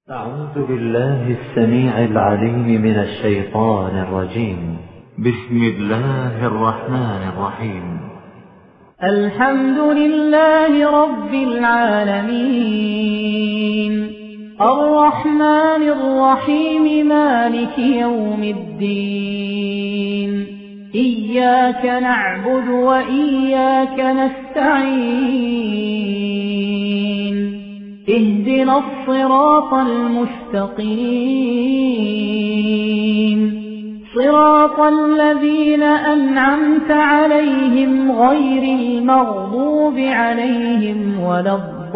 أعوذ بالله السميع العليم من الشيطان الرجيم بسم الله الرحمن الرحيم الحمد لله رب العالمين الرحمن الرحيم مالك يوم الدين إياك نعبد وإياك نستعين اهدنا الصراط المستقيم صراط الذين أنعمت عليهم غير المغضوب عليهم ولا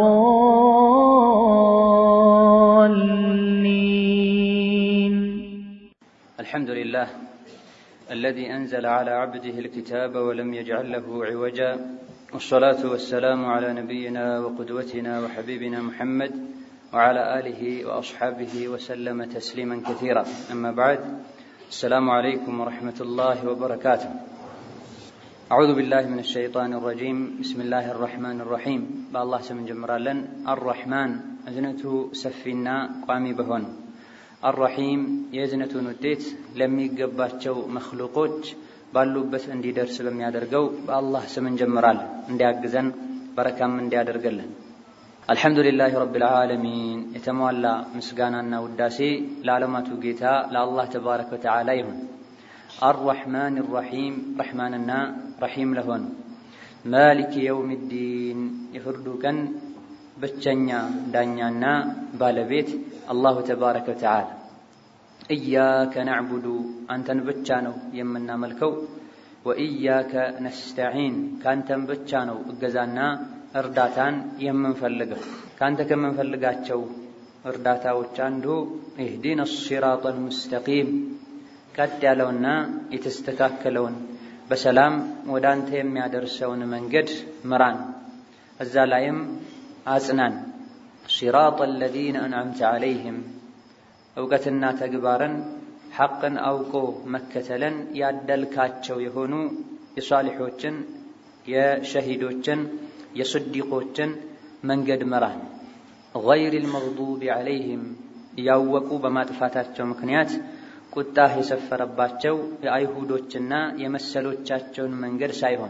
الضالين الحمد لله الذي أنزل على عبده الكتاب ولم يجعل له عوجا والصلاة والسلام على نبينا وقدوتنا وحبيبنا محمد وعلى آله وأصحابه وسلم تسليما كثيرا أما بعد السلام عليكم ورحمة الله وبركاته أعوذ بالله من الشيطان الرجيم بسم الله الرحمن الرحيم بالله سمن جمرالا الرحمن أزنته سفينا قامي بهون الرحيم የእዝነቱን ውጤት ለሚገባቸው መክሉቆች ባሉበት እንዲደርስ በሚያደርገው በአላህ ስም እንጀምራለን። እንዲያግዘን በረካም እንዲያደርገልን። አልሐምዱሊላህ ረብል ዓለሚን የተሟላ ምስጋናና ውዳሴ ለዓለማቱ ጌታ ለአላህ ተባረከ ወተዓላ ይሁን። አርረሕማን ራሒም ረሕማንና ረሒም ለሆኑ ማሊክ የውም ዲን የፍርዱ ቀን ብቸኛ ዳኛና ባለቤት አላሁ ተባረከ ወተዓላ ኢያከ ናዕቡዱ አንተን ብቻ ነው የምናመልከው፣ ወኢያከ ነስተዒን ከአንተን ብቻ ነው እገዛና እርዳታን የምንፈልገው። ከአንተ ከምንፈልጋቸው እርዳታዎች አንዱ ኢህዲነ ሲራጠል ሙስተቂም ቀጥ ያለውና የተስተካከለውን በሰላም ወደ አንተ የሚያደርሰውን መንገድ ምራን፣ እዛ ላይም አጽናን። ሲራጠ አለዚነ አንዓምተ ዓለይህም እውቀትና ተግባርን ሐቅን አውቆ መከተልን ያደልካቸው የሆኑ የሷሊሖችን፣ የሸሂዶችን፣ የስዲቆችን መንገድ ምራን። ገይሪል መግዱቢ ዓለይህም እያወቁ በማጥፋታቸው ምክንያት ቁጣህ የሰፈረባቸው የአይሁዶችና የመሰሎቻቸውን መንገድ ሳይሆን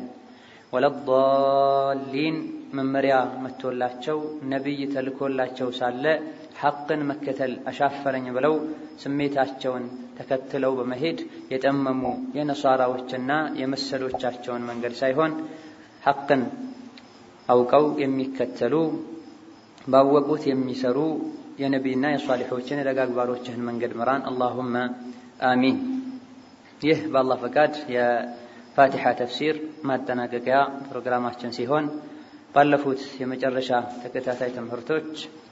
ወለዳሊን መመሪያ መጥቶላቸው ነቢይ ተልኮላቸው ሳለ ሐቅን መከተል አሻፈረኝ ብለው ስሜታቸውን ተከትለው በመሄድ የጠመሙ የነሷራዎችና የመሰሎቻቸውን መንገድ ሳይሆን ሐቅን አውቀው የሚከተሉ ባወቁት የሚሰሩ የነቢይና የሷሊሖችን የደጋግባሮችህን መንገድ ምራን። አላሁመ አሚን። ይህ በአላህ ፈቃድ የፋቲሓ ተፍሲር ማጠናቀቂያ ፕሮግራማችን ሲሆን ባለፉት የመጨረሻ ተከታታይ ትምህርቶች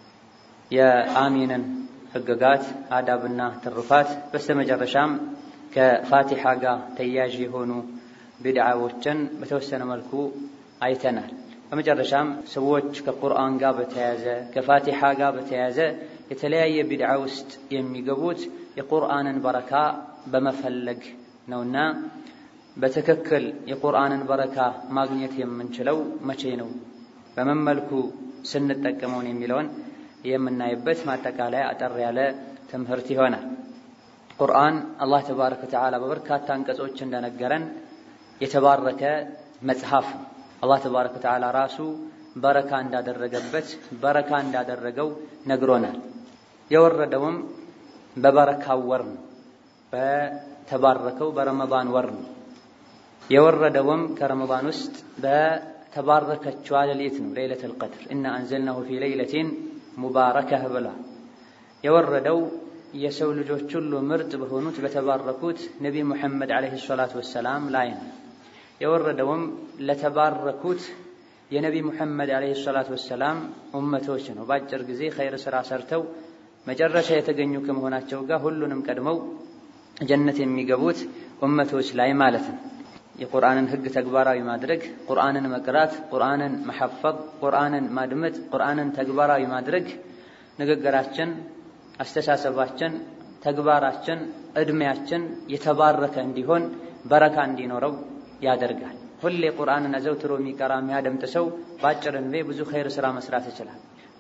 የአሚንን ህግጋት አዳብና ትሩፋት በስተመጨረሻም ከፋቲሓ ጋር ተያያዥ የሆኑ ቢድዓዎችን በተወሰነ መልኩ አይተናል። በመጨረሻም ሰዎች ከቁርአን ጋር በተያያዘ ከፋቲሓ ጋር በተያያዘ የተለያየ ቢድዓ ውስጥ የሚገቡት የቁርአንን በረካ በመፈለግ ነውና በትክክል የቁርአንን በረካ ማግኘት የምንችለው መቼ ነው፣ በምን መልኩ ስንጠቀመውን የሚለውን የምናይበት ማጠቃለያ አጠር ያለ ትምህርት ይሆናል። ቁርአን አላህ ተባረከ ወተዓላ በበርካታ አንቀጾች እንደነገረን የተባረከ መጽሐፍ ነው። አላህ ተባረከ ወተዓላ ራሱ በረካ እንዳደረገበት በረካ እንዳደረገው ነግሮናል። የወረደውም በበረካው ወር ነው፣ በተባረከው በረመዳን ወር ነው። የወረደውም ከረመዳን ውስጥ በተባረከችዋ ሌሊት ነው፣ ሌይለቱል ቀድር ኢና አንዘልናሁ ፊ ሌይለቲን ሙባረከህ ብሏል። የወረደው የሰው ልጆች ሁሉ ምርጥ በሆኑት በተባረኩት ነቢይ ሙሐመድ ዓለይሂ ሰላቱ ወሰላም ላይ ነው። የወረደውም ለተባረኩት የነቢይ ሙሐመድ ዓለይሂ ሰላቱ ወሰላም ኡመቶች ነው። በአጭር ጊዜ ኸይር ሥራ ሰርተው መጨረሻ የተገኙ ከመሆናቸው ጋር ሁሉንም ቀድመው ጀነት የሚገቡት ኡመቶች ላይ ማለት ነው። የቁርአንን ሕግ ተግባራዊ ማድረግ፣ ቁርአንን መቅራት፣ ቁርአንን መሐፈዝ፣ ቁርአንን ማድመጥ፣ ቁርአንን ተግባራዊ ማድረግ ንግግራችን፣ አስተሳሰባችን፣ ተግባራችን፣ ዕድሜያችን የተባረከ እንዲሆን በረካ እንዲኖረው ያደርጋል። ሁሌ ቁርአንን አዘውትሮ የሚቀራ የሚያደምጥ ሰው በአጭር ዕድሜ ብዙ ኸይር ሥራ መስራት ይችላል።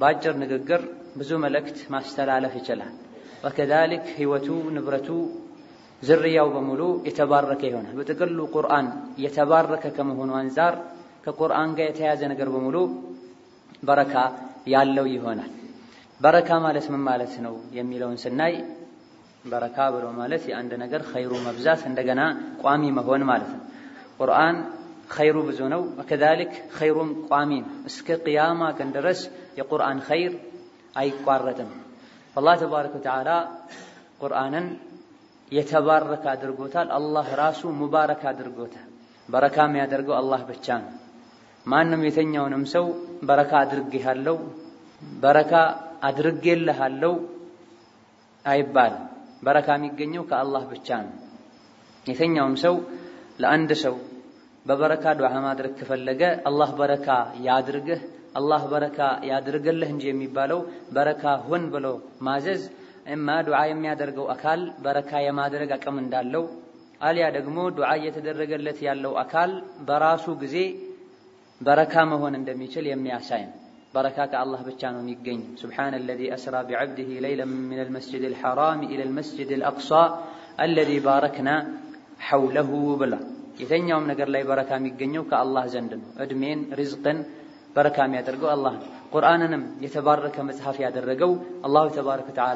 በአጭር ንግግር ብዙ መልእክት ማስተላለፍ ይችላል። ወከዛሊክ ህይወቱ፣ ንብረቱ፣ ዝርያው በሙሉ የተባረከ ይሆናል። በጥቅሉ ቁርአን የተባረከ ከመሆኑ አንጻር ከቁርአን ጋር የተያዘ ነገር በሙሉ በረካ ያለው ይሆናል። በረካ ማለት ምን ማለት ነው የሚለውን ስናይ በረካ ብሎ ማለት የአንድ ነገር ኸይሩ መብዛት እንደገና ቋሚ መሆን ማለት ነው። ቁርአን ኸይሩ ብዙ ነው። ከዛሊክ ኸይሩም ቋሚ ነው። እስከ ቅያማ ቀን ድረስ የቁርአን ኸይር አይቋረጥም። አላህ ተባረከ ወተዓላ ቁርአንን የተባረከ አድርጎታል። አላህ ራሱ ሙባረክ አድርጎታል። በረካ የሚያደርገው አላህ ብቻ ነው። ማንም የተኛውንም ሰው በረካ አድርጌሃለሁ፣ በረካ አድርጌልሃለሁ አይባልም። በረካ የሚገኘው ከአላህ ብቻ ነው። የተኛውም ሰው ለአንድ ሰው በበረካ ዱዓ ማድረግ ከፈለገ አላህ በረካ ያድርግህ፣ አላህ በረካ ያድርግልህ እንጂ የሚባለው በረካ ሁን ብሎ ማዘዝ እማ ዱዓ የሚያደርገው አካል በረካ የማድረግ አቅም እንዳለው አሊያ ደግሞ ዱዓ እየተደረገለት ያለው አካል በራሱ ጊዜ በረካ መሆን እንደሚችል የሚያሳይ ነው። በረካ ከአላህ ብቻ ነው የሚገኝ። ሱብሓነ አለዚ አስራ ቢዐብዲሂ ለይለን ሚነል መስጂዲል ሐራሚ ኢለል መስጂዲል አቅሷ አለዚ ባረክና ሐውለሁ ብላ የተኛውም ነገር ላይ በረካ የሚገኘው ከአላህ ዘንድ ነው። እድሜን ሪዝቅን በረካ የሚያደርገው አላህ ነው። ቁርአንንም የተባረከ መጽሐፍ ያደረገው አላሁ ተባረከ ወተዓላ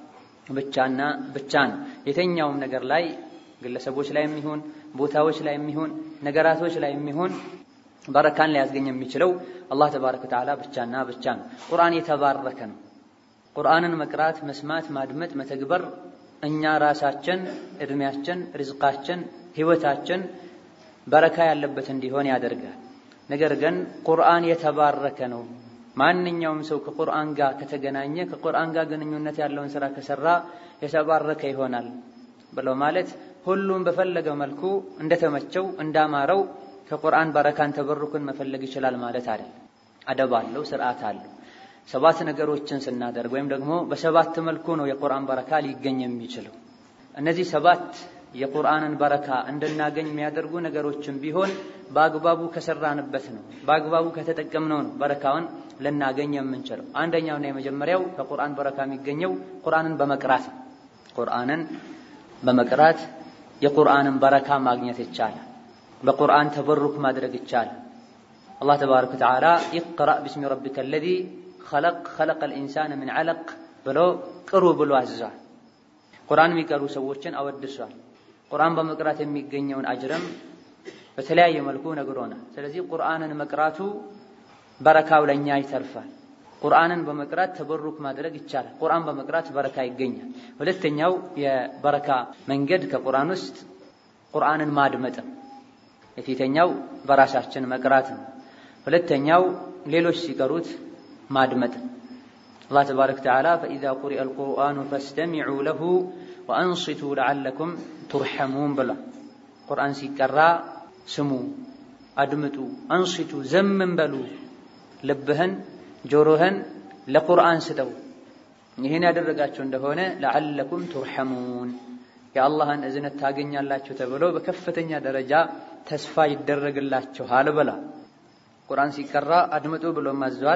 ብቻና ብቻ ነው። የተኛውም ነገር ላይ ግለሰቦች ላይ የሚሆን ቦታዎች ላይ የሚሆን ነገራቶች ላይ የሚሆን በረካን ሊያስገኝ የሚችለው አላህ ተባረከ ወተዓላ ብቻና ብቻ ነው። ቁርአን የተባረከ ነው። ቁርአንን መቅራት፣ መስማት፣ ማድመጥ፣ መተግበር እኛ ራሳችን እድሜያችን፣ ሪዝቃችን፣ ህይወታችን በረካ ያለበት እንዲሆን ያደርጋል። ነገር ግን ቁርአን የተባረከ ነው። ማንኛውም ሰው ከቁርአን ጋር ከተገናኘ ከቁርአን ጋር ግንኙነት ያለውን ስራ ከሰራ የተባረከ ይሆናል ብለው ማለት ሁሉም በፈለገው መልኩ እንደተመቸው እንዳማረው ከቁርአን በረካን ተበሩክን መፈለግ ይችላል ማለት አይደል። አደብ አለው፣ ስርዓት አለው። ሰባት ነገሮችን ስናደርግ ወይም ደግሞ በሰባት መልኩ ነው የቁርአን በረካ ሊገኝ የሚችለው። እነዚህ ሰባት የቁርአንን በረካ እንድናገኝ የሚያደርጉ ነገሮችን ቢሆን በአግባቡ ከሰራንበት ነው፣ በአግባቡ ከተጠቀምነው ነው በረካውን ልናገኝ የምንችለው። አንደኛውና የመጀመሪያው ከቁርአን በረካ የሚገኘው ቁርአንን በመቅራት ነው። ቁርአንን በመቅራት የቁርአንን በረካ ማግኘት ይቻላል። በቁርአን ተበሩክ ማድረግ ይቻላል። አላህ ተባረከ ወተዓላ ኢቅረእ ቢስሚ ረቢከ አለዚ ኸለቅ ኸለቀል ኢንሳነ ሚን ዐለቅ ብሎ ቅሩ ብሎ አዝዟል። ቁርአን የሚቀሩ ሰዎችን አወድሷል። ቁርአን በመቅራት የሚገኘውን አጅርም በተለያየ መልኩ ነግሮናል። ስለዚህ ቁርአንን መቅራቱ በረካው ለእኛ ይተርፋል። ቁርአንን በመቅራት ተበሩክ ማድረግ ይቻላል። ቁርአን በመቅራት በረካ ይገኛል። ሁለተኛው የበረካ መንገድ ከቁርአን ውስጥ ቁርአንን ማድመጥም የፊተኛው በራሳችን መቅራት ነው። ሁለተኛው ሌሎች ሲቀሩት ማድመጥ። አላህ ተባረከ ወተዓላ ፈኢዛ ቁሪአ አልቁርአኑ ፈስተሚዑ ለሁ ወአንሲቱ ለዓለኩም ቱርሐሙን ብሏል። ቁርአን ሲቀራ ስሙ፣ አድምጡ፣ አንሲቱ ዘምን በሉ፣ ልብህን ጆሮህን ለቁርአን ስጠው። ይህን ያደረጋችሁ እንደሆነ ለዓለኩም ቱርሐሙን የአላህን እዝነት ታገኛላችሁ ተብሎ በከፍተኛ ደረጃ ተስፋ ይደረግላችኋል ብላ ቁርአን ሲቀራ አድምጡ ብሎ ማዘዋል።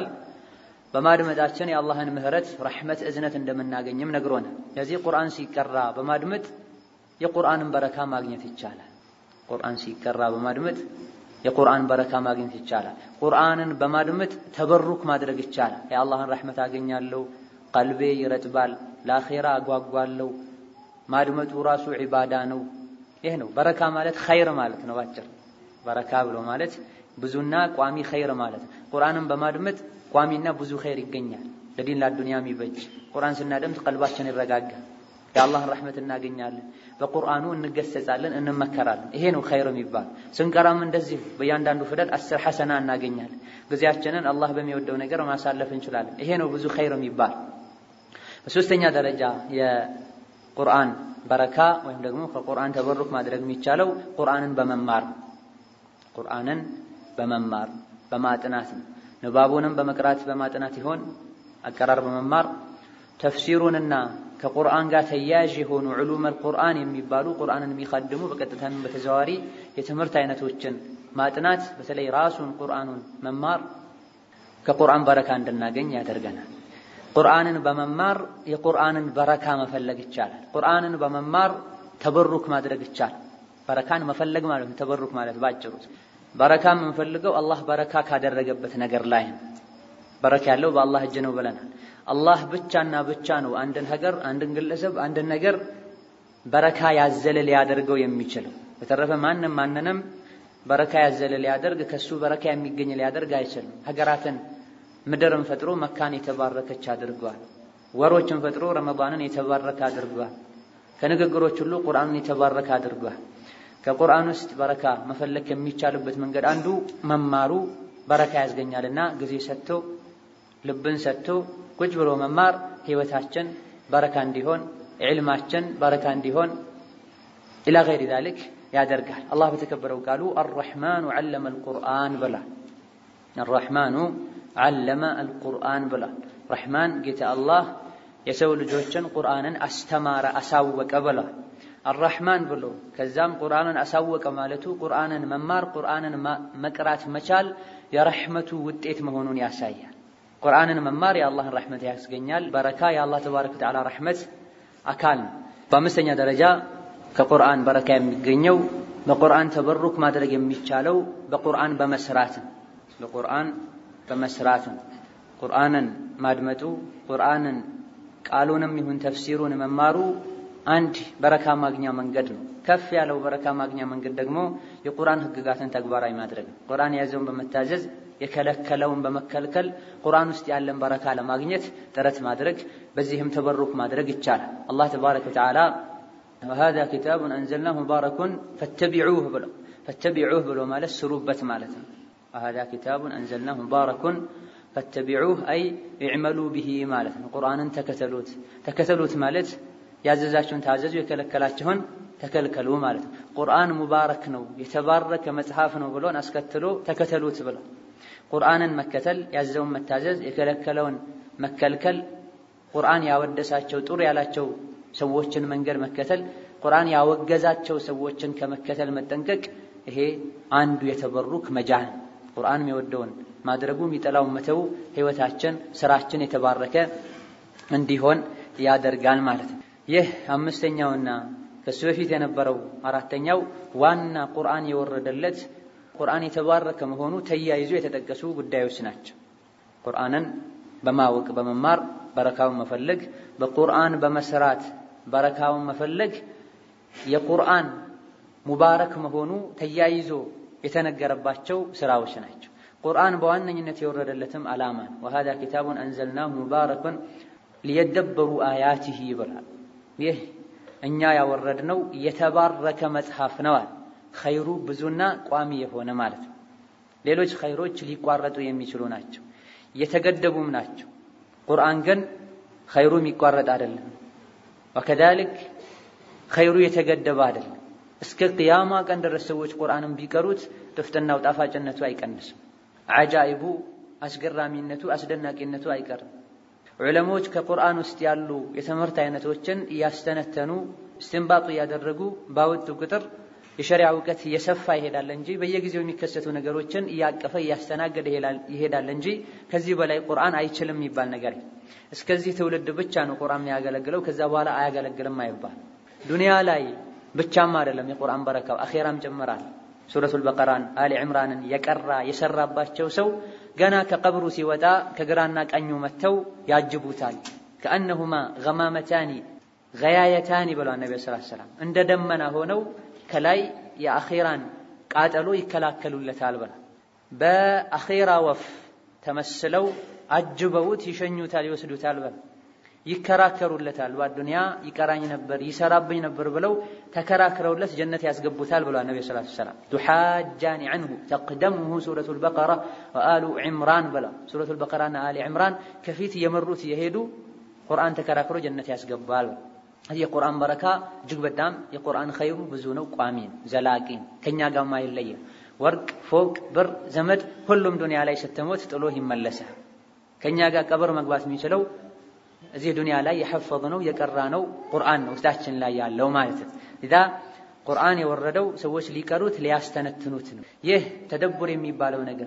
በማድመጣችን የአላህን ምህረት፣ ረሕመት፣ እዝነት እንደምናገኝም ነግሮናል። ለዚህ ቁርአን ሲቀራ በማድመጥ የቁርአንን በረካ ማግኘት ይቻላል። ቁርአን ሲቀራ በማድመጥ የቁርአን በረካ ማግኘት ይቻላል። ቁርአንን በማድመጥ ተበሩክ ማድረግ ይቻላል። የአላህን ረሕመት አገኛለሁ፣ ቀልቤ ይረጥባል፣ ለአኼራ አጓጓለሁ። ማድመጡ ራሱ ዒባዳ ነው። ይህ ነው በረካ ማለት ኸይር ማለት ነው። ባጭር በረካ ብሎ ማለት ብዙና ቋሚ ኸይር ማለት ነው። ቁርአንን በማድመጥ ቋሚና ብዙ ኸይር ይገኛል። ለዲን ለዱንያ የሚበጅ ቁርአን ስናደምጥ ቀልባችን ይረጋጋል። የአላህን ረሕመት እናገኛለን። በቁርአኑ እንገሰጻለን፣ እንመከራለን። ይሄ ነው ኸይር የሚባል። ስንቀራም እንደዚሁ በእያንዳንዱ ፊደል አስር ሐሰና እናገኛለን። ጊዜያችንን አላህ በሚወደው ነገር ማሳለፍ እንችላለን። ይሄ ነው ብዙ ኸይር የሚባል። በሶስተኛ ደረጃ የቁርአን በረካ ወይም ደግሞ ከቁርአን ተበሩክ ማድረግ የሚቻለው ቁርአንን በመማር ቁርአንን በመማር በማጥናት ነው። ንባቡንም በመቅራት በማጥናት ይሆን አቀራር በመማር ተፍሲሩንና ከቁርአን ጋር ተያያዥ የሆኑ ዑሉመል ቁርአን የሚባሉ ቁርአንን የሚቀድሙ በቀጥታም በተዘዋዋሪ የትምህርት አይነቶችን ማጥናት፣ በተለይ ራሱን ቁርአኑን መማር ከቁርአን በረካ እንድናገኝ ያደርገናል። ቁርአንን በመማር የቁርአንን በረካ መፈለግ ይቻላል። ቁርአንን በመማር ተበሩክ ማድረግ ይቻላል። በረካን መፈለግ ማለት ነው። ተበሩክ ማለት ባጭሩ በረካ የምንፈልገው አላህ በረካ ካደረገበት ነገር ላይ ነው። በረካ ያለው በአላህ እጅ ነው ብለናል። አላህ ብቻና ብቻ ነው አንድን ሀገር፣ አንድን ግለሰብ፣ አንድን ነገር በረካ ያዘለ ሊያደርገው የሚችለው። በተረፈ ማንም ማንንም በረካ ያዘለ ሊያደርግ ከሱ በረካ የሚገኝ ሊያደርግ አይችልም። ሀገራትን ምድርን ፈጥሮ መካን የተባረከች አድርጓል። ወሮችን ፈጥሮ ረመዳንን የተባረከ አድርጓል። ከንግግሮች ሁሉ ቁርአንን የተባረከ አድርጓል። ከቁርአን ውስጥ በረካ መፈለግ የሚቻልበት መንገድ አንዱ መማሩ በረካ ያስገኛልና ጊዜ ሰጥቶ ልብን ሰጥቶ ቁጭ ብሎ መማር ህይወታችን በረካ እንዲሆን ዕልማችን በረካ እንዲሆን ኢላ ገይሪ ዛሊክ ያደርጋል። አላህ በተከበረው ቃሉ አርረሕማኑ ዐለመ አልቁርአን ብሏል። አርረሕማኑ ዐለመ አልቁርአን ብሏል። ረሕማን ጌታ አላህ የሰው ልጆችን ቁርአንን አስተማረ አሳወቀ ብሏል። አራሕማን ብሎ ከዛም ቁርአንን አሳወቀ ማለቱ ቁርአንን መማር ቁርአንን መቅራት መቻል የረሕመቱ ውጤት መሆኑን ያሳያል። ቁርአንን መማር የአላህን ረሕመት ያስገኛል። በረካ የአላህ ተባረከ ወተዓላ ረሕመት አካል ነው። በአምስተኛ ደረጃ ከቁርአን በረካ የሚገኘው በቁርአን ተበሩክ ማድረግ የሚቻለው በቁርአን በመስራት ነው። በቁርአን በመስራት ነው። ቁርአንን ማድመጡ ቁርአንን ቃሉንም ይሁን ተፍሲሩን መማሩ አንድ በረካ ማግኛ መንገድ ነው። ከፍ ያለው በረካ ማግኛ መንገድ ደግሞ የቁርአን ህግጋትን ተግባራዊ ማድረግ ነው። ቁርአን የያዘውን በመታዘዝ የከለከለውን በመከልከል ቁርአን ውስጥ ያለን በረካ ለማግኘት ጥረት ማድረግ፣ በዚህም ተበሩክ ማድረግ ይቻላል። አላህ ተባረከ ወተዓላ ወሃዛ ኪታቡን አንዘልናሁ ሙባረኩን ፈተቢዑህ ብሎ ፈተቢዑህ ብሎ ማለት ስሩበት ማለት ነው። ወሃዛ ኪታቡን አንዘልናሁ ሙባረኩን ፈተቢዑህ አይ ኢዕመሉ ቢሂ ማለት ነው። ቁርአንን ተከተሉት። ተከተሉት ማለት ያዘዛችሁን ታዘዙ፣ የከለከላችሁን ተከልከሉ ማለት ነው። ቁርአን ሙባረክ ነው የተባረከ መጽሐፍ ነው ብሎን አስከትሎ ተከተሉት ብሎ ቁርአንን መከተል፣ ያዘውን መታዘዝ፣ የከለከለውን መከልከል፣ ቁርአን ያወደሳቸው ጥሩ ያላቸው ሰዎችን መንገድ መከተል፣ ቁርአን ያወገዛቸው ሰዎችን ከመከተል መጠንቀቅ፣ ይሄ አንዱ የተበሩክ መጃን ቁርአን የሚወደውን ማድረጉ የሚጠላውን መተው ህይወታችን፣ ስራችን የተባረከ እንዲሆን ያደርጋል ማለት ነው። ይህ አምስተኛውና ከሱ በፊት የነበረው አራተኛው ዋና ቁርአን የወረደለት ቁርአን የተባረከ መሆኑ ተያይዞ የተጠቀሱ ጉዳዮች ናቸው። ቁርአንን በማወቅ በመማር በረካውን መፈለግ፣ በቁርአን በመስራት በረካውን መፈለግ የቁርአን ሙባረክ መሆኑ ተያይዞ የተነገረባቸው ስራዎች ናቸው። ቁርአን በዋነኝነት የወረደለትም ዓላማ ነው። ወሃዛ ኪታቡን አንዘልናሁ ሙባረኩን ሊየደበሩ አያቲሂ ይብላል። ይህ እኛ ያወረድነው የተባረከ መጽሐፍ ነዋል። ኸይሩ ብዙና ቋሚ የሆነ ማለት ነው። ሌሎች ኸይሮች ሊቋረጡ የሚችሉ ናቸው፣ የተገደቡም ናቸው። ቁርአን ግን ኸይሩ የሚቋረጥ አይደለም። ወከዛሊክ ኸይሩ የተገደበ አይደለም። እስከ ቅያማ ቀን ድረስ ሰዎች ቁርአንን ቢቀሩት ጥፍጥናው ጣፋጭነቱ አይቀንስም። አጃኢቡ አስገራሚነቱ አስደናቂነቱ አይቀርም። ዑለሞች ከቁርአን ውስጥ ያሉ የትምህርት አይነቶችን እያስተነተኑ እስትንባጡ እያደረጉ ባወጡ ቁጥር የሸሪዓ እውቀት እየሰፋ ይሄዳል እንጂ በየጊዜው የሚከሰቱ ነገሮችን እያቀፈ እያስተናገደ ይሄዳል እንጂ ከዚህ በላይ ቁርአን አይችልም የሚባል ነገር እስከዚህ ትውልድ ብቻ ነው ቁርአን የሚያገለግለው፣ ከዛ በኋላ አያገለግልም አይባል። ዱንያ ላይ ብቻም አይደለም የቁርአን በረካው አኼራም ጭምራል። ሱረቱል በቀራን አሊ ዕምራንን የቀራ የሰራባቸው ሰው ገና ከቀብሩ ሲወጣ ከግራና ቀኙ መጥተው ያጅቡታል። ከአነሁማ ገማመታኒ ገያየታኒ ብለዋል ነቢ ስ ሰላም እንደ ደመና ሆነው ከላይ የአኼራን ቃጠሎ ይከላከሉለታል ብላ በአኼራ ወፍ ተመስለው አጅበውት ይሸኙታል፣ ይወስዱታል ብላ ይከራከሩለታል። በአዱንያ ይቀራኝ ነበር ይሰራብኝ ነበር ብለው ተከራክረውለት ጀነት ያስገቡታል ብሏል ነቢ ስ ሰላም ቱሓጃኒ አንሁ ተቅደሙሁ ሱረቱ ልበቀራ ወአሉ ዕምራን ብላ ሱረቱ ልበቀራና አሊ ዕምራን ከፊት የመሩት የሄዱ ቁርአን ተከራክሮ ጀነት ያስገባል። የቁርአን በረካ እጅግ በጣም የቁርአን ኸይሩ ብዙ ነው፣ ቋሚ ነው፣ ዘላቂ ነው፣ ከእኛ ጋር አይለየም። ወርቅ፣ ፎቅ፣ ብር፣ ዘመድ ሁሉም ዱንያ ላይ ስትሞት ጥሎ ይመለሳል። ከእኛ ጋር ቀብር መግባት የሚችለው እዚህ ዱንያ ላይ የሐፈظ ነው የቀራ ነው ቁርአን ነው ውስጣችን ላይ ያለው ማለት ነው። ኢዛ ቁርአን የወረደው ሰዎች ሊቀሩት ሊያስተነትኑት ነው። ይህ ተደቡር የሚባለው ነገር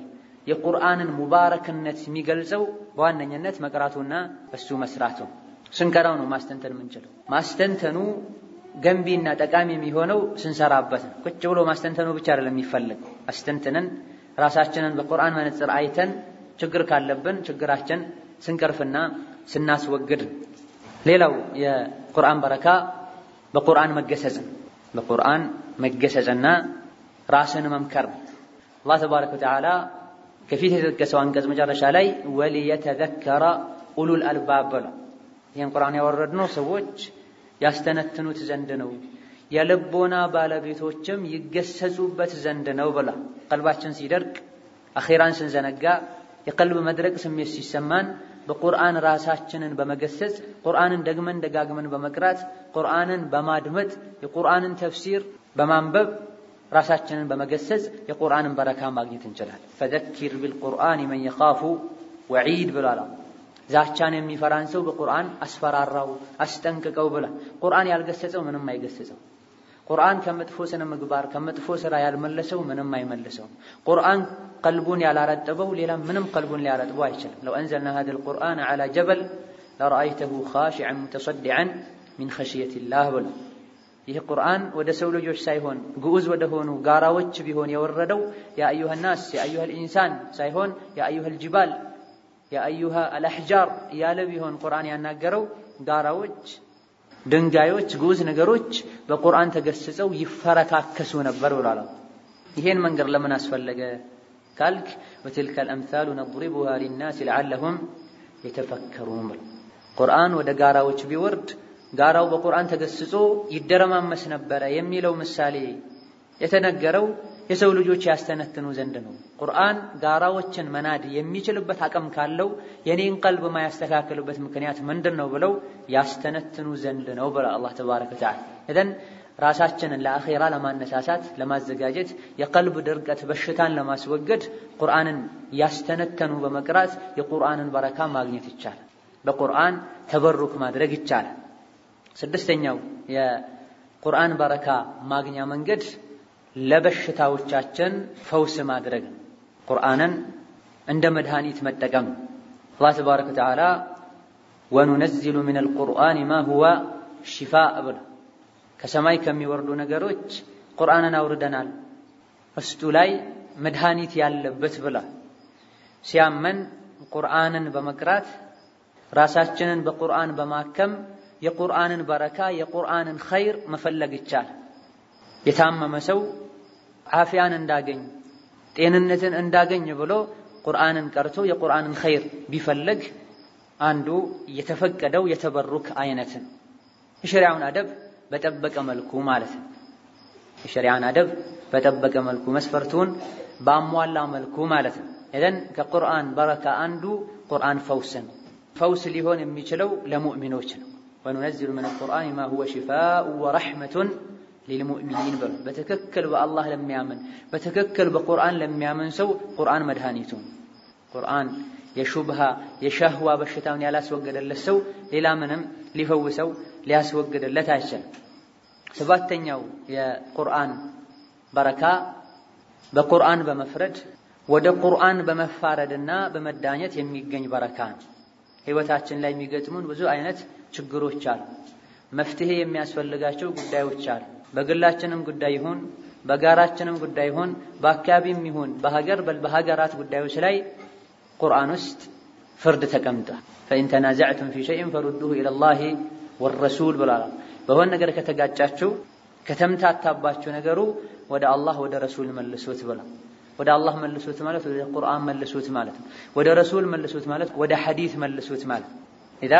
የቁርአንን ሙባረክነት የሚገልጸው በዋነኝነት መቅራቱና እሱ መስራቱ ስንቀራው ነው ማስተንተን የምንችለው። ማስተንተኑ ገንቢና ጠቃሚ የሚሆነው ስንሰራበት ነው። ቁጭ ብሎ ማስተንተኑ ብቻ አይደለም የሚፈልግ አስተንትነን ራሳችንን በቁርአን መነጽር አይተን ችግር ካለብን ችግራችን ስንቀርፍና ስናስወግድ። ሌላው የቁርአን በረካ በቁርአን መገሰጽ በቁርአን መገሰጽና ራስን መምከር። አላህ ተባረከ ወተዓላ ከፊት የተጠቀሰው አንቀጽ መጨረሻ ላይ ወሊየተዘከረ ኡሉል አልባብ ብሎ ይህን ቁርአን ያወረድነው ሰዎች ያስተነትኑት ዘንድ ነው፣ የልቦና ባለቤቶችም ይገሰጹበት ዘንድ ነው ብላ ቀልባችን ሲደርቅ አኼራን ስንዘነጋ የቀልብ መድረቅ ስሜት ሲሰማን በቁርአን ራሳችንን በመገሰጽ ቁርአንን ደግመን ደጋግመን በመቅራት ቁርአንን በማድመጥ የቁርአንን ተፍሲር በማንበብ ራሳችንን በመገሰጽ የቁርአንን በረካ ማግኘት እንችላለን። ፈዘኪር ቢልቁርአን መን የኻፉ ወዒድ ብሏል። ዛቻን የሚፈራን ሰው በቁርአን አስፈራራው፣ አስጠንቅቀው ብላ ቁርአን ያልገሰጸው ምንም አይገሰጸው። ቁርአን ከመጥፎ ስነ ምግባር ከመጥፎ ስራ ያልመለሰው ምንም አይመልሰው። ቁርአን ቀልቡን ያላረጠበው ሌላ ምንም ቀልቡን ሊያረጥበው አይችልም። ለው አንዘልና ሀዘል ቁርአን ዐላ ጀበል ለረአይተሁ ኻሺዐን ሙተሰዲዐን ሚን ኸሽየቲላህ ብሎ ይህ ቁርአን ወደ ሰው ልጆች ሳይሆን ግዑዝ ወደ ሆኑ ጋራዎች ቢሆን የወረደው የአዩሃ ናስ የአዩሃ ልኢንሳን ሳይሆን የአዩሃ ልጅባል የአዩሃ አልአሕጃር እያለ ቢሆን ቁርአን ያናገረው ጋራዎች፣ ድንጋዮች፣ ግዑዝ ነገሮች በቁርአን ተገስጸው ይፈረካከሱ ነበር ብሏል። ይሄን መንገድ ለምን አስፈለገ ካልክ ወትልከ አልአምሳሉ ነድሪቡሃ ሊናስ ለዓለሁም የተፈከሩን ብሎ ቁርአን ወደ ጋራዎች ቢወርድ ጋራው በቁርአን ተገስጾ ይደረማመስ ነበረ የሚለው ምሳሌ የተነገረው የሰው ልጆች ያስተነትኑ ዘንድ ነው። ቁርአን ጋራዎችን መናድ የሚችልበት አቅም ካለው የኔን ቀልብ ማያስተካክልበት ምክንያት ምንድን ነው ብለው ያስተነትኑ ዘንድ ነው ብላ አላህ ተባረከ ወተዓላ እዘን ራሳችንን ለአኼራ ለማነሳሳት ለማዘጋጀት የቀልብ ድርቀት በሽታን ለማስወገድ ቁርአንን ያስተነተኑ በመቅራት የቁርአንን በረካ ማግኘት ይቻላል። በቁርአን ተበሩክ ማድረግ ይቻላል። ስድስተኛው የቁርአን በረካ ማግኛ መንገድ ለበሽታዎቻችን ፈውስ ማድረግ ነው። ቁርአንን እንደ መድኃኒት መጠቀም አላህ ተባረከ ወተዓላ ወኑነዚሉ ሚነል ቁርአን ማ ሁወ ሽፋእ ብሎ ከሰማይ ከሚወርዱ ነገሮች ቁርአንን አውርደናል ውስጡ ላይ መድኃኒት ያለበት ብላ ሲያመን ቁርአንን በመቅራት ራሳችንን በቁርአን በማከም የቁርአንን በረካ የቁርአንን ኸይር መፈለግ ይቻላል። የታመመ ሰው ዓፊያን እንዳገኝ ጤንነትን እንዳገኝ ብሎ ቁርአንን ቀርቶ የቁርአንን ኸይር ቢፈልግ አንዱ የተፈቀደው የተበሩክ አይነትን የሸሪዓውን አደብ በጠበቀ መልኩ ማለት ነው። የሸሪዓን አደብ በጠበቀ መልኩ መስፈርቱን ባሟላ መልኩ ማለት ነው። ኢዘን ከቁርአን በረካ አንዱ ቁርአን ፈውስ ነው። ፈውስ ሊሆን የሚችለው ለሙእሚኖች ነው። ወኑነዚሉ ሚነል ቁርአን ማ ሁወ ሽፋኡ ወረሕመቱን ሊልሙእሚኒን በሉ። በትክክል በአላህ ለሚያምን በትክክል በቁርአን ለሚያምን ሰው ቁርአን መድኃኒቱ ነው። ቁርአን የሹብሃ የሸህዋ በሽታውን ያላስወገደለት ሰው ሌላ ምንም ሊፈውሰው ሊያስወግድለት አይችልም። ሰባተኛው የቁርአን በረካ በቁርአን በመፍረድ ወደ ቁርአን በመፋረድና በመዳኘት የሚገኝ በረካ ነው። ህይወታችን ላይ የሚገጥሙን ብዙ አይነት ችግሮች አሉ። መፍትሄ የሚያስፈልጋቸው ጉዳዮች አሉ። በግላችንም ጉዳይ ይሁን በጋራችንም ጉዳይ ይሁን በአካባቢም ይሁን በሀገር በሀገራት ጉዳዮች ላይ ቁርአን ውስጥ ፍርድ ተቀምጧል። ፈኢን ተናዘዕቱም ፊ ሸይን ፈሩዱሁ ኢለላሂ ወረሱል ብሏል። በሆነ ነገር ከተጋጫችሁ ከተምታታባችሁ ነገሩ ወደ አላህ ወደ ረሱል መልሱት ብሏል። ወደ አላህ መልሱት ማለት ወደ ቁርአን መልሱት ማለት ነው። ወደ ረሱል መልሱት ማለት ወደ ሐዲስ መልሱት ማለት ኢዛ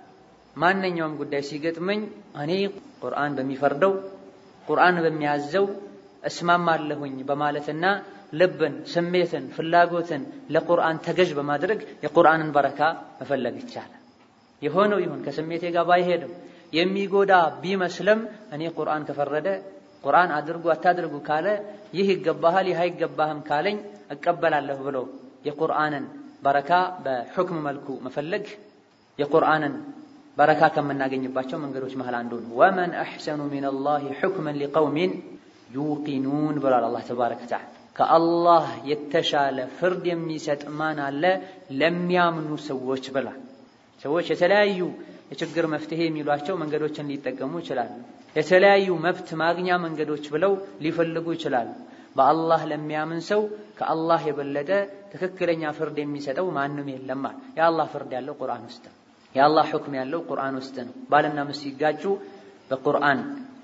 ማንኛውም ጉዳይ ሲገጥመኝ እኔ ቁርአን በሚፈርደው ቁርአን በሚያዘው እስማማለሁኝ በማለትና ልብን፣ ስሜትን፣ ፍላጎትን ለቁርአን ተገዥ በማድረግ የቁርአንን በረካ መፈለግ ይቻላል። የሆነው ይሁን ከስሜቴ ጋር ባይሄድም የሚጎዳ ቢመስልም እኔ ቁርአን ከፈረደ ቁርአን አድርጉ አታድርጉ ካለ ይህ ይገባሃል ይህ አይገባህም ካለኝ እቀበላለሁ ብሎ የቁርአንን በረካ በሑክም መልኩ መፈለግ የቁርአንን በረካ ከምናገኝባቸው መንገዶች መሃል አንዱ ነው። ወመን አሕሰኑ ሚነላሂ ሑክመን ሊቀውሚን ዩቂኑን ብሏል አላህ ተባረከ ወተዓላ። ከአላህ የተሻለ ፍርድ የሚሰጥ ማን አለ ለሚያምኑ ሰዎች ብላ። ሰዎች የተለያዩ የችግር መፍትሄ የሚሏቸው መንገዶችን ሊጠቀሙ ይችላሉ። የተለያዩ መብት ማግኛ መንገዶች ብለው ሊፈልጉ ይችላሉ። በአላህ ለሚያምን ሰው ከአላህ የበለጠ ትክክለኛ ፍርድ የሚሰጠው ማንም የለም። የአላህ ፍርድ ያለው ቁርአን ውስጥ ነው። የአላህ ሁክም ያለው ቁርአን ውስጥ ነው። ባልና ሚስት ሲጋጩ በቁርአን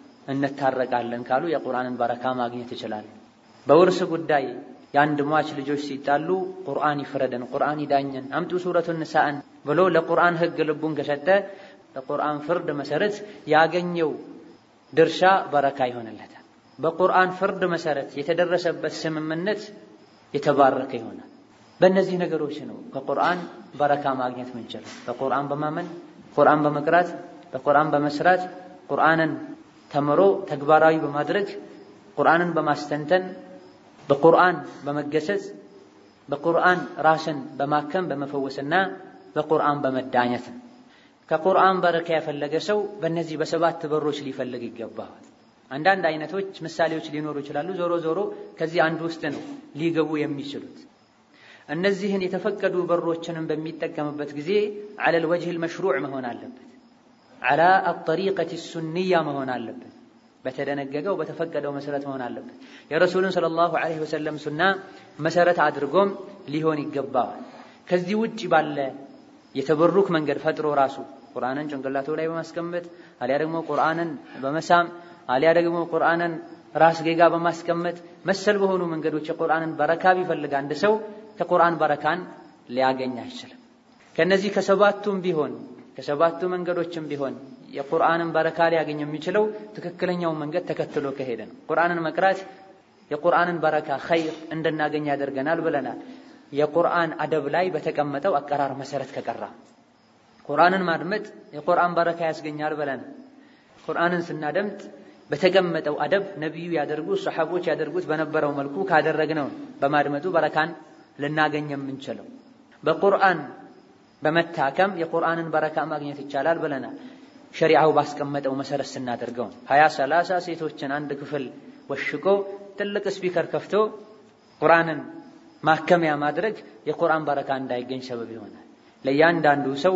እንታረቃለን ካሉ የቁርአንን በረካ ማግኘት ይችላሉ። በውርስ ጉዳይ የአንድ ሟች ልጆች ሲጣሉ ቁርአን ይፍረደን፣ ቁርአን ይዳኘን፣ አምጡ ሱረቱ ንሳእን ብሎ ለቁርአን ህግ ልቡን ከሰጠ በቁርአን ፍርድ መሰረት ያገኘው ድርሻ በረካ ይሆንለታል። በቁርአን ፍርድ መሰረት የተደረሰበት ስምምነት የተባረከ ይሆናል። በእነዚህ ነገሮች ነው ከቁርአን በረካ ማግኘት ምንችለው። በቁርአን በማመን ቁርአን በመቅራት በቁርአን በመስራት ቁርአንን ተምሮ ተግባራዊ በማድረግ ቁርአንን በማስተንተን በቁርአን በመገሰጽ በቁርአን ራስን በማከም በመፈወስና በቁርአን በመዳኘት ከቁርአን በረካ የፈለገ ሰው በእነዚህ በሰባት በሮች ሊፈልግ ይገባዋል። አንዳንድ አይነቶች ምሳሌዎች ሊኖሩ ይችላሉ። ዞሮ ዞሮ ከዚህ አንዱ ውስጥ ነው ሊገቡ የሚችሉት። እነዚህን የተፈቀዱ በሮችንም በሚጠቀምበት ጊዜ ዐለል ወጅህል መሽሩዕ መሆን አለበት። ዐላ አጠሪቀት ሱንያ መሆን አለበት። በተደነገገው በተፈቀደው መሰረት መሆን አለበት። የረሱልን ሰለላሁ ዐለይሂ ወሰለም ሱና መሰረት አድርጎም ሊሆን ይገባዋል። ከዚህ ውጭ ባለ የተበሩክ መንገድ ፈጥሮ ራሱ ቁርአንን ጭንቅላቱ ላይ በማስቀመጥ አሊያ ደግሞ ቁርአንን በመሳም አሊያ ደግሞ ቁርአንን ራስ ጌጋ በማስቀመጥ መሰል በሆኑ መንገዶች የቁርአንን በረካ ቢፈልግ አንድ ሰው ከቁርአን በረካን ሊያገኝ አይችልም። ከነዚህ ከሰባቱም ቢሆን ከሰባቱ መንገዶችም ቢሆን የቁርአንን በረካ ሊያገኝ የሚችለው ትክክለኛውን መንገድ ተከትሎ ከሄደ ነው። ቁርአንን መቅራት የቁርአንን በረካ ኸይር እንድናገኝ ያደርገናል ብለናል። የቁርአን አደብ ላይ በተቀመጠው አቀራር መሰረት ከቀራ ቁርአንን ማድመጥ የቁርአን በረካ ያስገኛል ብለናል። ቁርአንን ስናደምጥ በተቀመጠው አደብ ነቢዩ ያደርጉት ሰሐቦች ያደርጉት በነበረው መልኩ ካደረግነው በማድመጡ በረካን ልናገኝ የምንችለው በቁርአን በመታከም የቁርአንን በረካ ማግኘት ይቻላል ብለናል። ሸሪዓው ባስቀመጠው መሰረት ስናደርገው ሀያ ሰላሳ ሴቶችን አንድ ክፍል ወሽቆ ትልቅ ስፒከር ከፍቶ ቁርአንን ማከሚያ ማድረግ የቁርአን በረካ እንዳይገኝ ሰበብ ይሆናል። ለእያንዳንዱ ሰው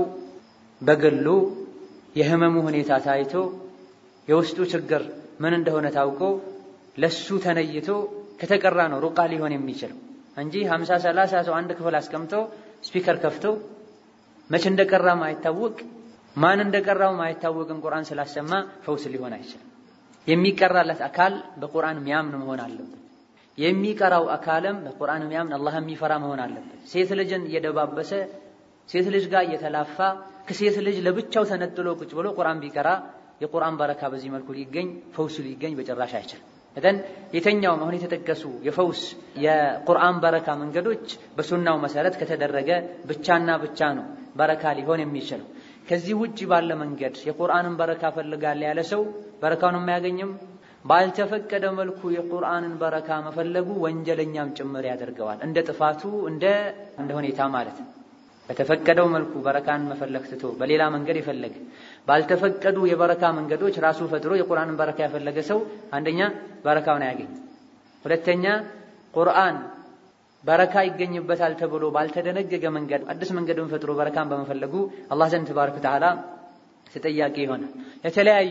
በግሉ የህመሙ ሁኔታ ታይቶ የውስጡ ችግር ምን እንደሆነ ታውቆ ለሱ ተነይቶ ከተቀራ ነው ሩቃ ሊሆን የሚችለው እንጂ ሀምሳ ሰላሳ ሰው አንድ ክፍል አስቀምጦ ስፒከር ከፍቶ መቼ እንደቀራ ማይታወቅ ማን እንደቀራው ማይታወቅን ቁርአን ስላሰማ ፈውስ ሊሆን አይችልም። የሚቀራለት አካል በቁርአን ሚያምን መሆን አለበት። የሚቀራው አካልም በቁርአን ሚያምን አላህ የሚፈራ መሆን አለበት። ሴት ልጅን እየደባበሰ ሴት ልጅ ጋር እየተላፋ ከሴት ልጅ ለብቻው ተነጥሎ ቁጭ ብሎ ቁርአን ቢቀራ የቁርአን በረካ በዚህ መልኩ ሊገኝ ፈውሱ ሊገኝ በጭራሽ አይችልም። እተን የተኛውም አሁን የተጠቀሱ የፈውስ የቁርአን በረካ መንገዶች በሱናው መሰረት ከተደረገ ብቻና ብቻ ነው በረካ ሊሆን የሚችለው። ከዚህ ውጭ ባለ መንገድ የቁርአንን በረካ ፈልጋለ ያለ ሰው በረካውን የማያገኝም። ባልተፈቀደ መልኩ የቁርአንን በረካ መፈለጉ ወንጀለኛም ጭምር ያደርገዋል። እንደ ጥፋቱ እንደ እንደ ሁኔታ ማለት ነው። በተፈቀደው መልኩ በረካን መፈለግ ትቶ በሌላ መንገድ የፈለገ ባልተፈቀዱ የበረካ መንገዶች ራሱ ፈጥሮ የቁርአንን በረካ ያፈለገ ሰው አንደኛ በረካውን አያገኝም። ሁለተኛ ቁርአን በረካ ይገኝበታል ተብሎ ባልተደነገገ መንገድ አዲስ መንገድን ፈጥሮ በረካን በመፈለጉ አላህ ዘንድ ተባረከ ወተዓላ ተጠያቂ ይሆናል። የተለያዩ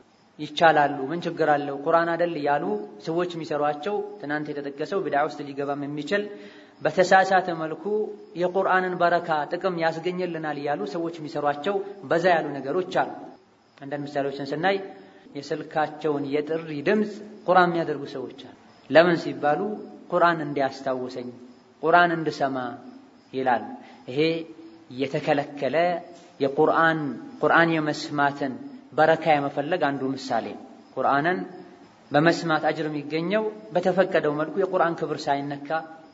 ይቻላሉ ምን ችግር አለው ቁርአን አይደል እያሉ ሰዎች የሚሰሯቸው ትናንት የተጠቀሰው ቢድዓ ውስጥ ሊገባም የሚችል በተሳሳተ መልኩ የቁርአንን በረካ ጥቅም ያስገኝልናል እያሉ ሰዎች የሚሰሯቸው በዛ ያሉ ነገሮች አሉ። አንዳንድ ምሳሌዎችን ስናይ የስልካቸውን የጥሪ ድምፅ ቁርአን የሚያደርጉ ሰዎች አሉ። ለምን ሲባሉ ቁርአን እንዲያስታውሰኝ ቁርአን እንድሰማ ይላል። ይሄ የተከለከለ የቁርአን ቁርአን የመስማትን በረካ የመፈለግ አንዱ ምሳሌ ቁርአንን በመስማት አጅር የሚገኘው በተፈቀደው መልኩ የቁርአን ክብር ሳይነካ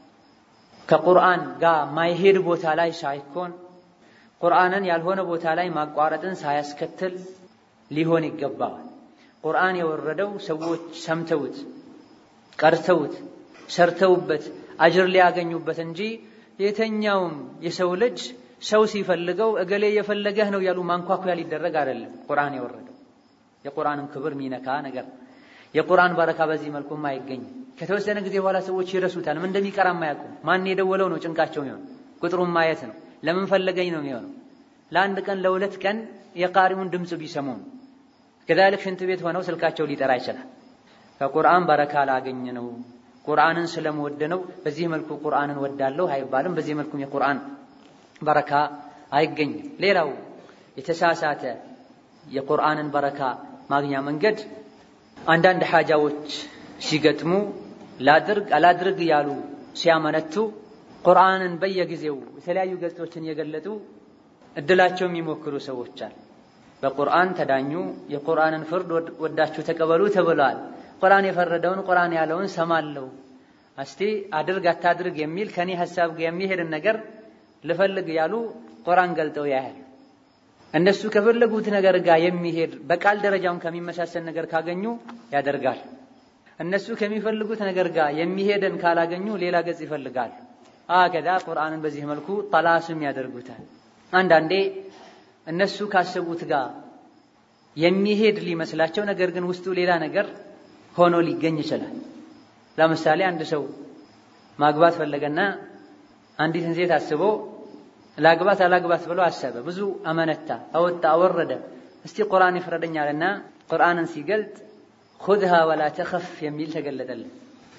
ከቁርአን ጋር ማይሄድ ቦታ ላይ ሳይኮን ቁርአንን ያልሆነ ቦታ ላይ ማቋረጥን ሳያስከትል ሊሆን ይገባዋል። ቁርአን የወረደው ሰዎች ሰምተውት ቀርተውት ሰርተውበት አጅር ሊያገኙበት እንጂ የተኛውም የሰው ልጅ ሰው ሲፈልገው እገሌ የፈለገህ ነው ያሉ ማንኳኳያ ሊደረግ አይደለም። ቁርአን የወረደው የቁርአንን ክብር ሚነካ ነገር የቁርአን በረካ በዚህ መልኩም አይገኝም። ከተወሰነ ጊዜ በኋላ ሰዎች ይረሱታል። ምን እንደሚቀራም አያውቁም። ማን የደወለው ነው ጭንቃቸው የሚሆን ቁጥሩን ማየት ነው። ለምን ፈለገኝ ነው የሚሆነው። ለአንድ ቀን ለሁለት ቀን የቃሪውን ድምፅ ቢሰሙ ነው። ከዛልክ ሽንት ቤት ሆነው ስልካቸው ሊጠራ ይችላል። ከቁርአን በረካ ላገኝ ነው ቁርአንን ስለምወድ ነው በዚህ መልኩ ቁርአንን ወዳለሁ አይባልም። በዚህ መልኩም የቁርአን በረካ አይገኝም። ሌላው የተሳሳተ የቁርአንን በረካ ማግኛ መንገድ አንዳንድ ሓጃዎች ሲገጥሙ ላድርግ አላድርግ እያሉ ሲያመነቱ ቁርአንን በየጊዜው የተለያዩ ገጾችን እየገለጡ እድላቸው የሚሞክሩ ሰዎች አሉ። በቁርአን ተዳኙ፣ የቁርአንን ፍርድ ወዳችሁ ተቀበሉ ተብለዋል። ቁርአን የፈረደውን ቁርአን ያለውን ሰማለሁ፣ እስቲ አድርግ አታድርግ የሚል ከኔ ሀሳብ የሚሄድን ነገር ልፈልግ ያሉ ቁርአን ገልጠው ያያል። እነሱ ከፈለጉት ነገር ጋር የሚሄድ በቃል ደረጃውን ከሚመሳሰል ነገር ካገኙ ያደርጋል። እነሱ ከሚፈልጉት ነገር ጋር የሚሄደን ካላገኙ ሌላ ገጽ ይፈልጋሉ። አከዛ ቁርአንን በዚህ መልኩ ጠላስም ያደርጉታል። አንዳንዴ እነሱ ካሰቡት ጋር የሚሄድ ሊመስላቸው ነገር ግን ውስጡ ሌላ ነገር ሆኖ ሊገኝ ይችላል። ለምሳሌ አንድ ሰው ማግባት ፈለገና አንዲትን ሴት አስቦ ላግባት አላግባት ብሎ አሰበ። ብዙ አመነታ፣ አወጣ፣ አወረደ። እስቲ ቁርአን ይፍረደኛልና ቁርአንን ሲገልጥ ኹድሃ ወላ ተኸፍ የሚል ተገለጠልን።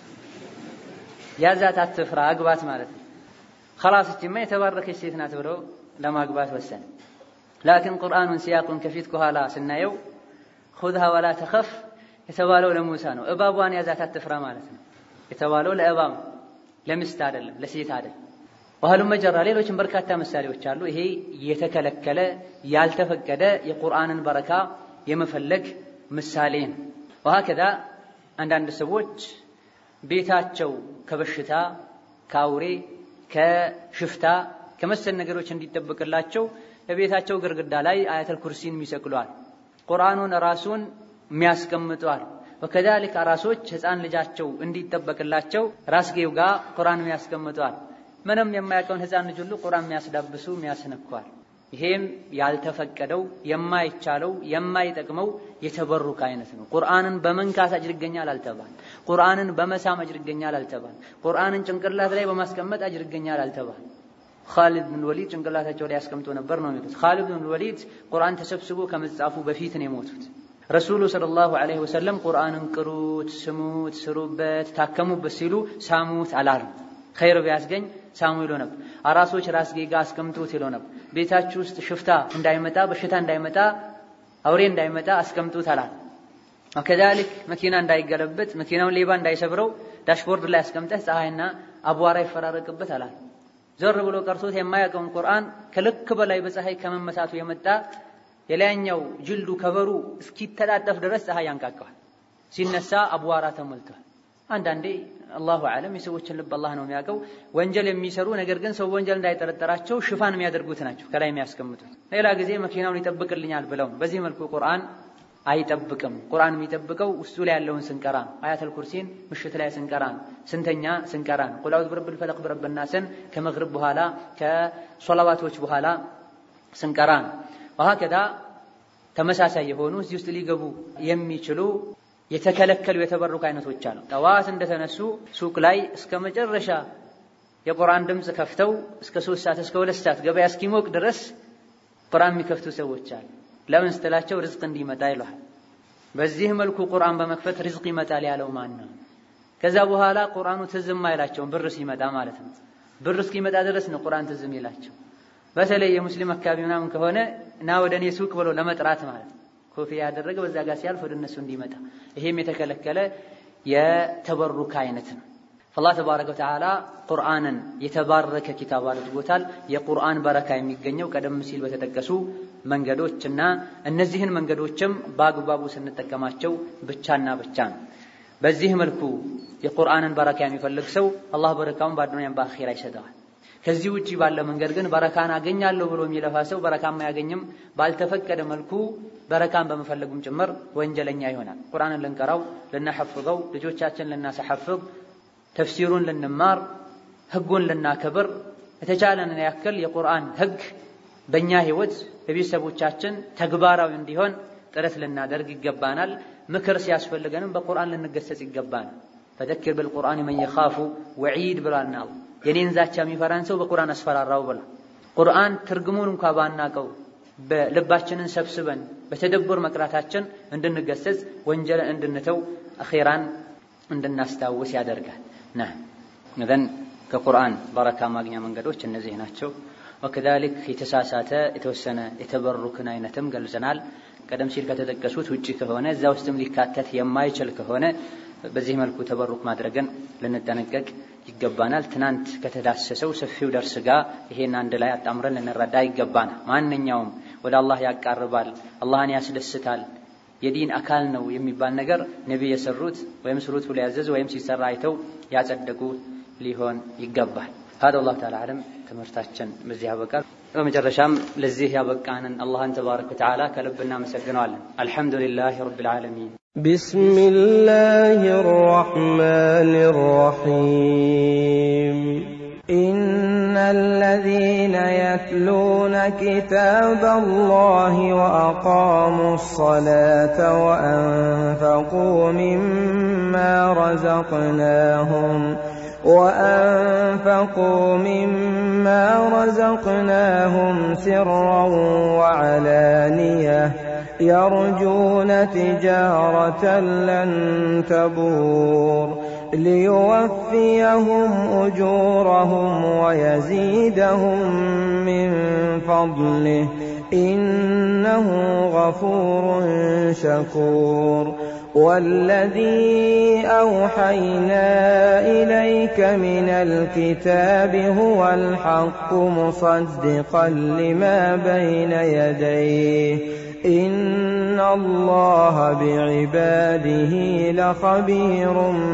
ያዛት አትፍራ፣ አግባት ማለት ነው። ኸላስ እችማ የተባረከች ሴት ናት ብሎ ለማግባት ወሰነ። ላኪን ቁርአኑን ሲያቁን ከፊት ከኋላ ስናየው ኹድሃ ወላ ተኸፍ የተባለው ለሙሳ ነው። እባቧን ያዛት አትፍራ ማለት ነው የተባለው ለእባብ ለሚስት አይደለም፣ ለሴት አይደለም። ባህሉን መጀራ ሌሎችም በርካታ ምሳሌዎች አሉ። ይሄ የተከለከለ ያልተፈቀደ የቁርአንን በረካ የመፈለግ ምሳሌ ነው። ወሀከዛ አንዳንድ ሰዎች ቤታቸው ከበሽታ ከአውሬ ከሽፍታ ከመሰል ነገሮች እንዲጠበቅላቸው በቤታቸው ግርግዳ ላይ አያተል ኩርሲን የሚሰቅሏል። ቁርአኑን ራሱን የሚያስቀምጧል። ወከዛሊክ አራሶች ሕፃን ልጃቸው እንዲጠበቅላቸው ራስጌው ጋር ቁርአን የሚያስቀምጧል። ምንም የማያውቀውን ሕፃን ልጅ ሁሉ ቁርአን የሚያስዳብሱ የሚያስነኳል። ይሄም ያልተፈቀደው የማይቻለው የማይጠቅመው የተበሩክ አይነት ነው። ቁርአንን በመንካት አጅር ይገኛል አልተባል። ቁርአንን በመሳም አጅር ይገኛል አልተባል። ቁርአንን ጭንቅላት ላይ በማስቀመጥ አጅር ይገኛል አልተባል። ኻሊድ ብን ወሊድ ጭንቅላታቸው ላይ ያስቀምጦ ነበር ነው የሚሉት። ኻሊድ ብን ወሊድ ቁርአን ተሰብስቦ ከመጻፉ በፊት ነው የሞቱት። ረሱሉ ሰለላሁ ዐለይሂ ወሰለም ቁርአንን ቅሩት፣ ስሙት፣ ስሩበት፣ ታከሙበት ሲሉ ሳሙት አላሉም። ኸይር ቢያስገኝ ሳሙ ይሎ ነበር። አራሶች ራስጌ ጋር አስቀምጡት ይሎ ነበር። ቤታችሁ ውስጥ ሽፍታ እንዳይመጣ በሽታ እንዳይመጣ አውሬ እንዳይመጣ አስቀምጡት አላል። ከዛሊክ መኪና እንዳይገለበጥ መኪናውን ሌባ እንዳይሰብረው ዳሽቦርድ ላይ አስቀምጠህ ፀሐይና አቧራ ይፈራረቅበት አላል። ዞር ብሎ ቀርቶት የማያውቀውን ቁርአን ከልክ በላይ በፀሐይ ከመመታቱ የመጣ የላይኛው ጅልዱ ከበሩ እስኪተጣጠፍ ድረስ ፀሐይ ያንቃቀዋል። ሲነሳ አቧራ ተሞልቷል። አንዳንዴ አላሁ አለም የሰዎችን ልብ አላህ ነው የሚያውቀው። ወንጀል የሚሰሩ ነገር ግን ሰው ወንጀል እንዳይጠረጠራቸው ሽፋን የሚያደርጉት ናቸው ከላይ የሚያስቀምጡት። ሌላ ጊዜ መኪናውን ይጠብቅልኛል ብለው በዚህ መልኩ ቁርአን አይጠብቅም። ቁርአን የሚጠብቀው ውስጡ ላይ ያለውን ስንቀራ ነው። አያተል ኩርሲን ምሽት ላይ ስንቀራ ነው። ስንተኛ ስንቀራ ነው። ቁል አዑዙ ቢረብል ፈለቅ ቢረቢን ናስን ከመግሪብ በኋላ ከሶላዋቶች በኋላ ስንቀራ ነው። ወሀከዛ ተመሳሳይ የሆኑ እዚህ ውስጥ ሊገቡ የሚችሉ የተከለከሉ የተበሩክ አይነቶች አሉ። ጠዋት እንደተነሱ ሱቅ ላይ እስከ መጨረሻ የቁርአን ድምፅ ከፍተው እስከ ሶስት ሰዓት እስከ ሁለት ሰዓት ገበያ እስኪሞቅ ድረስ ቁርአን የሚከፍቱ ሰዎች አሉ። ለምን ስትላቸው ርዝቅ እንዲመጣ ይሏል። በዚህ መልኩ ቁርአን በመክፈት ርዝቅ ይመጣል ያለው ማን ነው? ከዛ በኋላ ቁርአኑ ትዝም አይላቸውም ብር ሲመጣ ማለት ነው። ብር እስኪመጣ ድረስ ነው ቁርአን ትዝም ይላቸው። በተለይ የሙስሊም አካባቢ ምናምን ከሆነ ና ወደ እኔ ሱቅ ብሎ ለመጥራት ማለት ነው። ኮፊያ ያደረገ በዛ ጋር ሲያልፍ ወደ እነሱ እንዲመጣ ይሄም የተከለከለ የተበሩክ አይነት ነው። አላህ ተባረከ ወተዓላ ቁርአንን የተባረከ ኪታብ አድርጎታል። የቁርአን በረካ የሚገኘው ቀደም ሲል በተጠቀሱ መንገዶች እና እነዚህን መንገዶችም በአግባቡ ስንጠቀማቸው ብቻና ብቻ ነው። በዚህ መልኩ የቁርአንን በረካ የሚፈልግ ሰው አላህ በረካውን በአዱንያም በአኺራ ይሰጠዋል። ከዚህ ውጪ ባለ መንገድ ግን በረካን አገኛለሁ ብሎ የሚለፋ ሰው በረካም አያገኝም። ባልተፈቀደ መልኩ በረካን በመፈለጉም ጭምር ወንጀለኛ ይሆናል። ቁርአንን ልንቀራው፣ ልናሐፍዘው፣ ልጆቻችን ልናሰሐፍዝ፣ ተፍሲሩን ልንማር፣ ህጉን ልናከብር የተቻለንን ያክል የቁርአን ህግ በእኛ ህይወት በቤተሰቦቻችን ተግባራዊ እንዲሆን ጥረት ልናደርግ ይገባናል። ምክር ሲያስፈልገንም በቁርአን ልንገሰጽ ይገባናል። ፈዘኪር ብልቁርአን መን የኻፉ ወዒድ ብሏልና አላህ የኔን ዛቻ የሚፈራን ሰው በቁርአን አስፈራራው ብሏል። ቁርአን ትርጉሙን እንኳ ባናቀው በልባችንን ሰብስበን በተደቡር መቅራታችን እንድንገሰጽ ወንጀልን እንድንተው አኼራን እንድናስታውስ ያደርጋል። ና እዘን ከቁርአን በረካ ማግኛ መንገዶች እነዚህ ናቸው። ወከዛሊክ የተሳሳተ የተወሰነ የተበሩክን አይነትም ገልጸናል። ቀደም ሲል ከተጠቀሱት ውጪ ከሆነ እዛ ውስጥም ሊካተት የማይችል ከሆነ በዚህ መልኩ ተበሩክ ማድረግን ልንጠነቀቅ ይገባናል። ትናንት ከተዳሰሰው ሰፊው ደርስ ጋር ይሄን አንድ ላይ አጣምረን ልንረዳ ይገባናል። ማንኛውም ወደ አላህ ያቃርባል፣ አላህን ያስደስታል፣ የዲን አካል ነው የሚባል ነገር ነቢይ የሰሩት ወይም ስሩት ብሎ ያዘዙ ወይም ሲሰራ አይተው ያጸደቁ ሊሆን ይገባል። ሀደ አላሁ ተዓላ አለም። ትምህርታችን በዚህ ያበቃል። በመጨረሻም ለዚህ ያበቃንን አላህን ተባረከ ወተዓላ ከልብ እናመሰግነዋለን። አልሐምዱሊላህ ረብል ዓለሚን። بسم الله الرحمن الرحيم إن الذين يتلون كتاب الله وأقاموا الصلاة وأنفقوا مما رزقناهم وأنفقوا مما رزقناهم سرا وعلانية يرجون تجارة لن تبور ليوفيهم أجورهم ويزيدهم من فضله إنه غفور شكور والذي أوحينا إليك من الكتاب هو الحق مصدقا لما بين يديه إن الله بعباده لخبير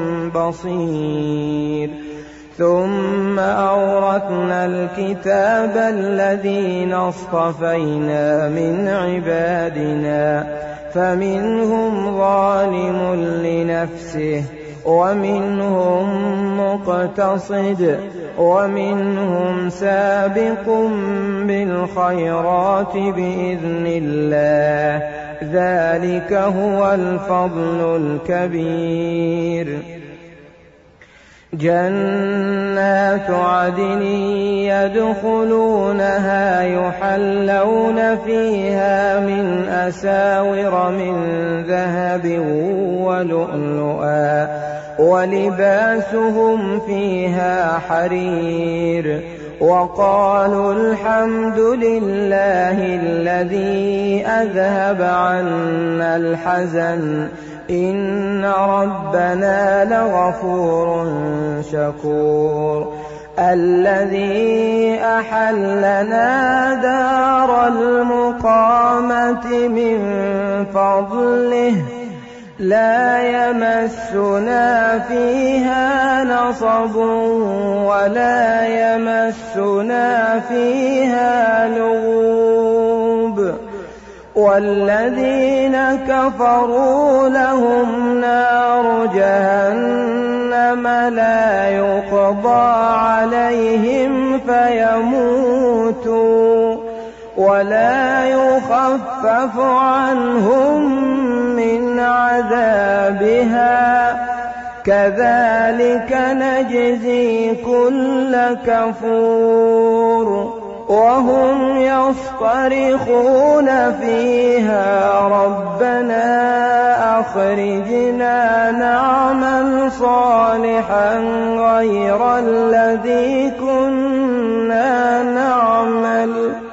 بصير ثم أورثنا الكتاب الذين اصطفينا من عبادنا فمنهم ظالم لنفسه ومنهم مقتصد ومنهم سابق بالخيرات بإذن الله ذلك هو الفضل الكبير جنات عدن يدخلونها يحلون فيها من أساور من ذهب ولؤلؤا ولباسهم فيها حرير وقالوا الحمد لله الذي أذهب عنا الحزن إن ربنا لغفور شكور الذي أحلنا دار المقامة من فضله لا يمسنا فيها نصب ولا يمسنا فيها لغوب والذين كفروا لهم نار جهنم لا يقضى عليهم فيموتوا ولا يخفف عنهم من عذابها كذلك نجزي كل كفور وهم يصطرخون فيها ربنا أخرجنا نعمل صالحا غير الذي كنا نعمل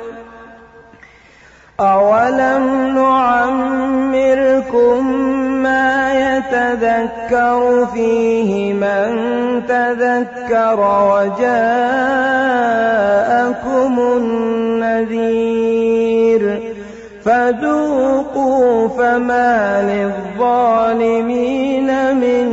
أولم نعمركم ما يتذكر فيه من تذكر وجاءكم النذير فذوقوا فما للظالمين من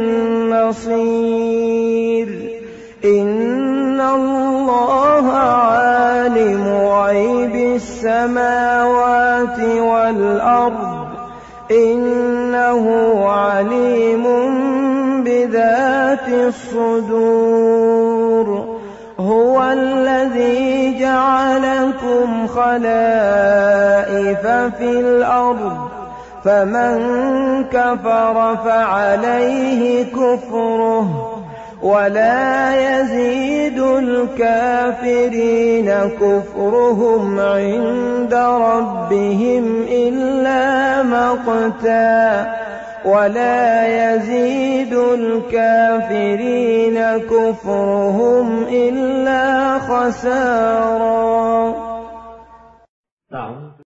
نصير إن الله عالم غيب السماوات والأرض إنه عليم بذات الصدور هو الذي جعلكم خلائف في الأرض فمن كفر فعليه كفره ولا يزيد الكافرين كفرهم عند ربهم إلا مقتا ولا يزيد الكافرين كفرهم إلا خسارا أعوذ